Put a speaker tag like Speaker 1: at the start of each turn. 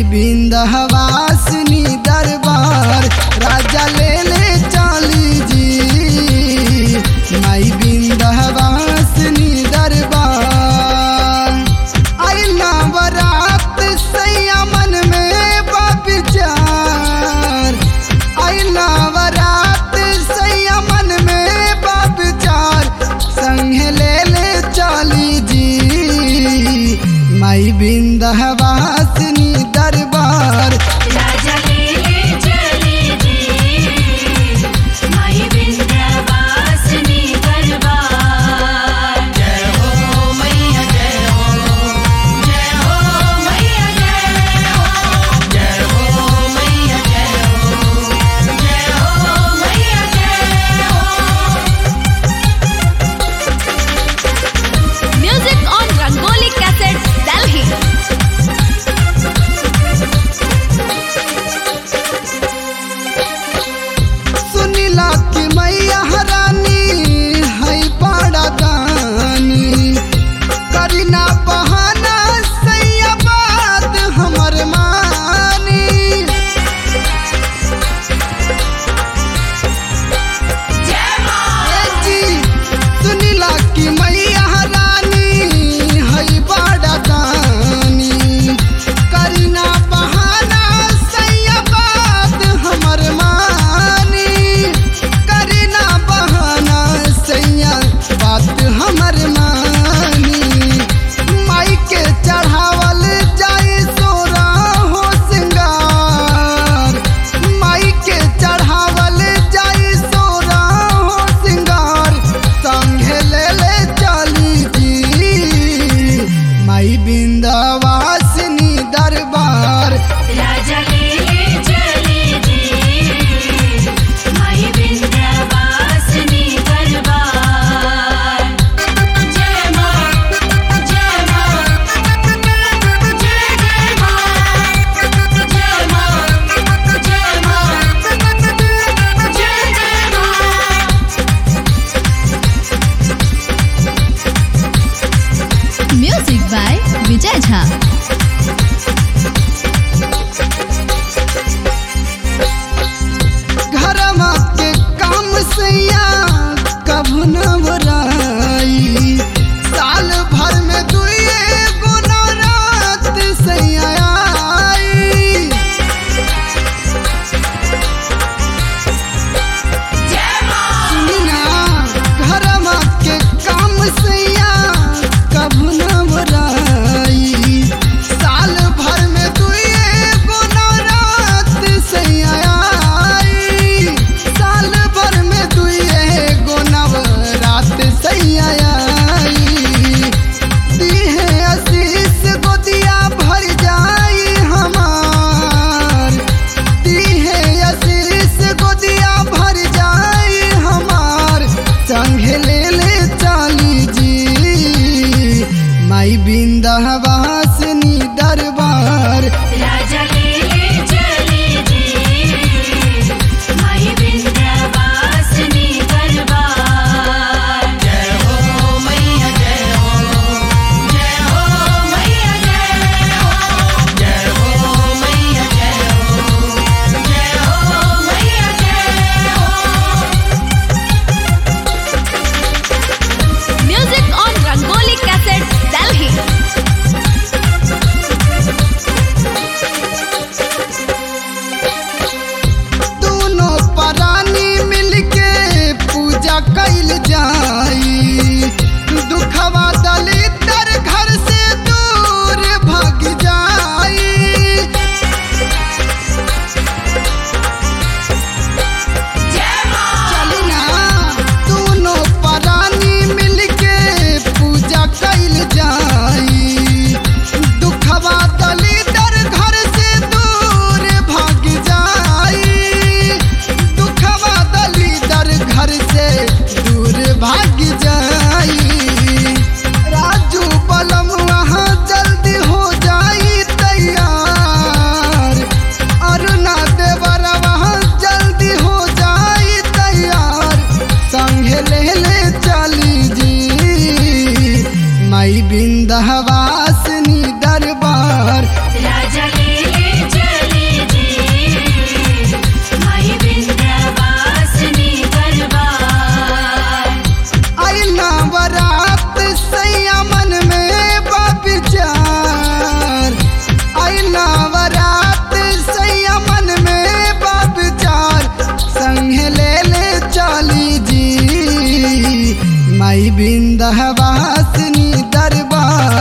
Speaker 1: बिंदवासिनी दरबार राजा ले ले चाली जी माई बिंदवासिनी दरबार आई नवरात सैया मन में विचार आई नवरात सैया मन में विचार संगे ले ले चाली जी माई बिंदवासिनी दरबार
Speaker 2: राजा ले ले चली जी माई विंध्यवासिनी दरबार जय हो मैया जय हो जय हो मैया जय हो जय हो मैया जय हो जय हो मैया जय हो
Speaker 3: Music on Rangoli Cassettes, Delhi.
Speaker 1: सुनीला की मैया रानी है बड़ा दानी करीना बहाना सैया बात हमर मानी ए जी, सुनीला की मैया रानी है बड़ा दानी करीना बहाना सैया बात हमर मानी करीना बहाना सैया बात हमर मानी माई के चढ़ावल जाए सोरा हो सिंगार माई के चढ़ावल जाए सोरा हो सिंगार संगे ले ले चली जी माई बिंदवासिनी दरबार
Speaker 2: राजा ले ले चली जी माई विंध्यवासिनी दरबार जय मां जय मां जय जय मां जय मां जय मां जय जय मां
Speaker 3: Music by Vijay Jha.
Speaker 1: घरमा के काम सैया कभू न बराई साल भर में दुए गुना रात सैया आई सुनिना घरमा के काम सैया कभू न बराई माई बिंदवासिनी दरबार